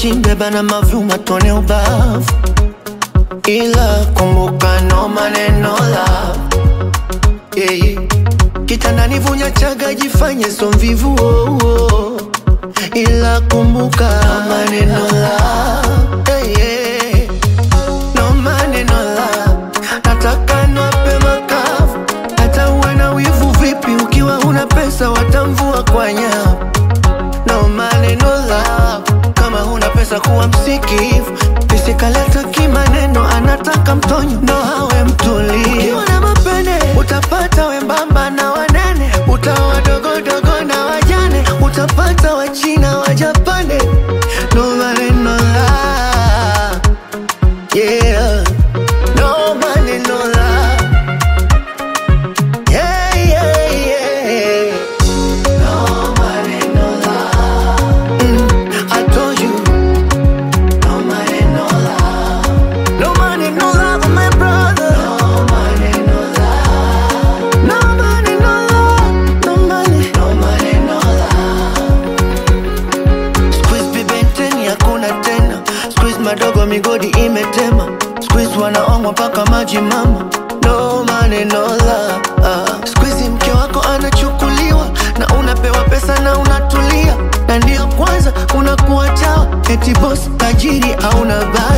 wachimbe bana mavyuma tuone ubavu, ila kumbuka no maneno love yeah, yeah. Kitandani vunya chaga jifanye so mvivu oh, oh. Ila kumbuka no maneno love yeah, yeah. No maneno love nataka nwape makavu hata uwe na wivu vipi ukiwa una pesa watamvua kwa nyavu no maneno love kama huna pesa kuwa msikivu isikaleta kimaneno anataka mtonyo ndo hawe mtulivu ukiwa na mapene utapata wembamba na wanene utawa dogodogo na wajane utapata wachina wajapane no maneno love yeah no maneno love yeah yeah yeah no maneno love mm, I told you no maneno love no maneno love my brother no maneno love no maneno love no money no maneno love squeeze bibenteni hakuna tena squeeze madogo migodi imetema squeeze wanaongwa mpaka maji mama no maneno la uh. squeeze mke wako anachukuliwa na unapewa pesa na unatulia na ndio kwanza unakuwa chawa eti boss tajiri hauna baya